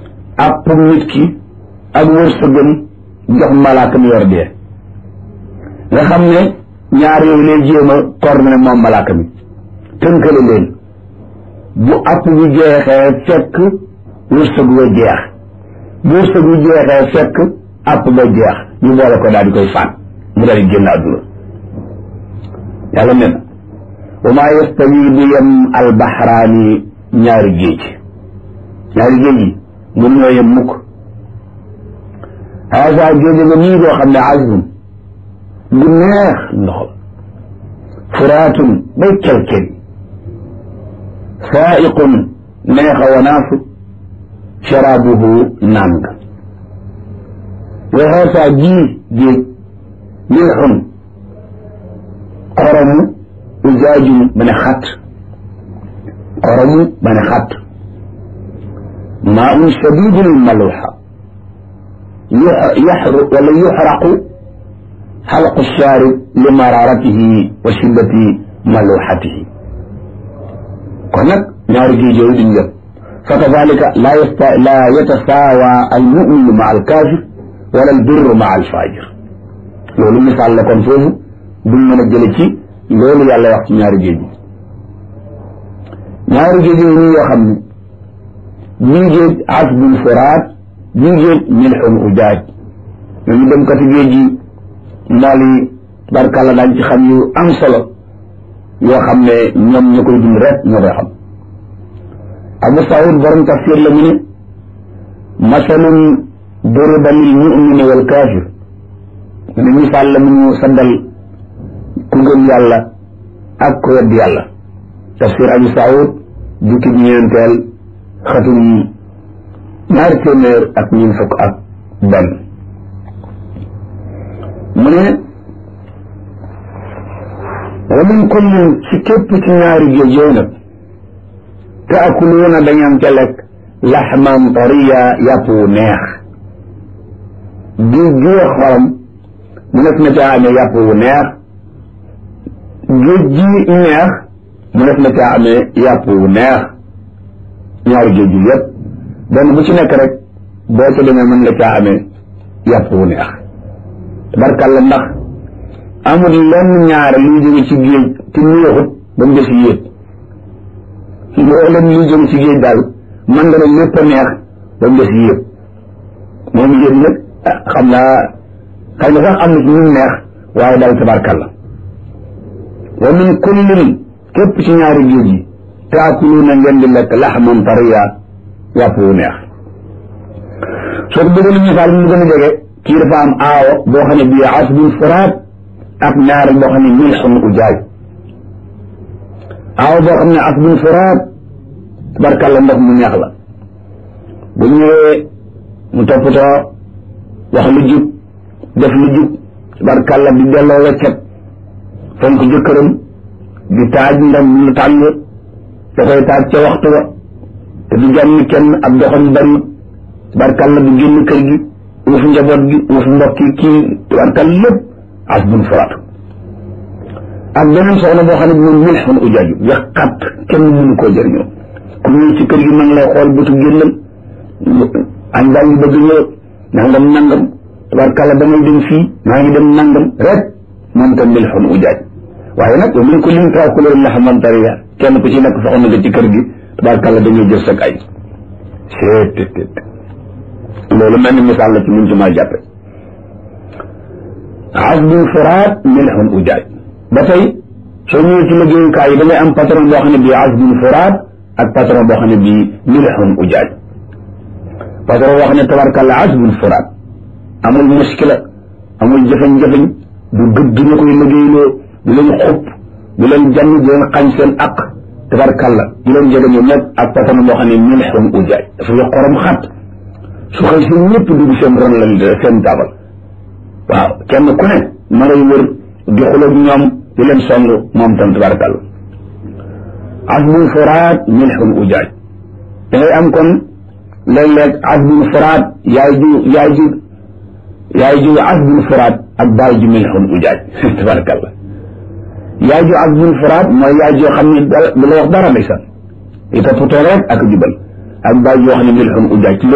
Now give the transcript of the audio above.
àpp nit ki ak wërsëgam jox malaaka mi yor dee nga xam ne ñaar yooyu lay jéem a coordonné moom malaaka mi tënkale leen bu àpp bi jeexee fekk wërsëg wa jeex bu wërsëg bi jeexee fekk àpp ba jeex ñu boole ko daal di koy faat mu daal di génn àdduna yàlla ne na wa maa yastawi du yem albaxraani ñaari géej ñaari géej yi mënuñoo yem mukk haasa géej nga nii boo xam ne azbun bu neex ndox furaatun bay kelkel saaiqun neexa wanaasu sharaabuhu naan nga wa haasa jii géej milxun xoromu ujaajum ba ne xat xoromu ba ne xat maa un shadidul maluxa yaxru wala yuxraqu xalqu shaarib li mararatihi wa shiddati maluxatihi kon nag ñaari géej yooyu duñ yëpp fa kadalika laa yasta laa yatasaawa almuminu ma alkaafir wala albirru ma alfajir loolu misaal la kon foofu duñ mën a jële ci loolu yàlla wax ci ñaari géej yi ñaari géej yooyu nii yoo xam ne bii géej asbun furaat bii géej milxun ujaaj ñooñu dem kati géej yi mbool yi barkàlla daañ ci xam yu am solo yoo xam ne ñoom ñu koy dund rek ñoo koy xam abu saud borom tafsir la mu ne masalun duriba lil mumini wal kaafir mu ne misaal la mu ñu saddal ku gëm yàlla ak ku wedd yàlla tafsir abu saud jukki bi ñeenteel xatum ñaari téeméer ak ñun fukk ak benn mu ne wa min kullin ci képp ci ñaari géej yooyu nag taakuluuna dañam ca lekk laxman tariya yàpp wu neex géej gi xorom mu nekk na caa amee yàpp wu neex géej gi neex mu nekk na caa amee yàpp wu neex ñaari géej yi yépp benn bu ci nekk rek boo ca demee mën nga caa amee yàpp wu neex barkalla ndax amul lenn ñaare luy jóge ci géej te neexut ba mu des yéeg mboolem luy jóge ci géej daal man nga ne lépp a neex ba mu des yéeg moom yéeg nag xam naa xëy na sax am na ci ñu neex waaye daal tabarkalla wa min kullin képp ci ñaari géej yi taakuluuna ngeen di lekk laxman tariya yàpp wu neex soo ko bëggoon misaal mu gën a jege kii dafa am aawo boo xam ne bii asbun furaat ak ñaari boo xam ne milxun ujaaj aawo boo xam ne asbun furaat tabarkalla ndox mu neex la bu ñëwee mu toppatoo wax lu jub def lu jub tabarkalla di delloo weccet fonk jëkkëram di taaj ndam lu tàng da koy taaj ca waxtu wa te du jànni kenn ab doxam bari tabarkalla du génn kër gi uuf njaboot gi uuf mbokk yi kii tabarkalla lépp asbun furaat ak beneen soxna boo xam ne bi moom milxun ujaaju ya xat kenn mënu koo jëriñoo ku ñëw ci kër gi ma ngi lay xool bëtu génnal añ baa ngi bëgg ñëw nangam nangam tabarkalla damay dem fii maa ngi dem nangam rek moom tam milxun ujaaj waaye nag wa min kullin taakuluuna laxman tariya kenn ku ci nekk soxna nga ci kër gi tabarkalla dañuy jël sag ay seet loolu mel ni misaal la ci mun ci maa jàppe asbun furaat milxun ujaaj ba tey soo ñëwee ci liggéeyukaay yi da ngay am patron boo xam ne bii asbun furaat ak patron boo xam ne bii milxun ujaaj patron boo xam ne tabarkalla asbun furaat amul muskila amul jëfañ-jëfañ du gëdd ñu koy liggéeyloo du leen xupp du leen jànn du leen xañ seen aq tabarkalla du leen jege ñoom ñëpp ak patron boo xam ne milxun ujaaj dafa yo xorom xat su xëy seen ñëpp dugg seen ron la seen taabal waaw kenn ku ne ma ngay wër di xuloog ñoom di leen song moom tam tabarakàlla asbun furaat milxun ujaaj da ngay am kon léeg-léeg asbun furaat yaay ju yaay ju yaay ju asbun furaat ak baay ju milxun ujaaj tabarakàlla yaay ju asbun furaat mooy yaay joo xam ne du la wax dara ndeysaan i toppatoo rek ak jubal ak baay joo xam ne milxun ujaaj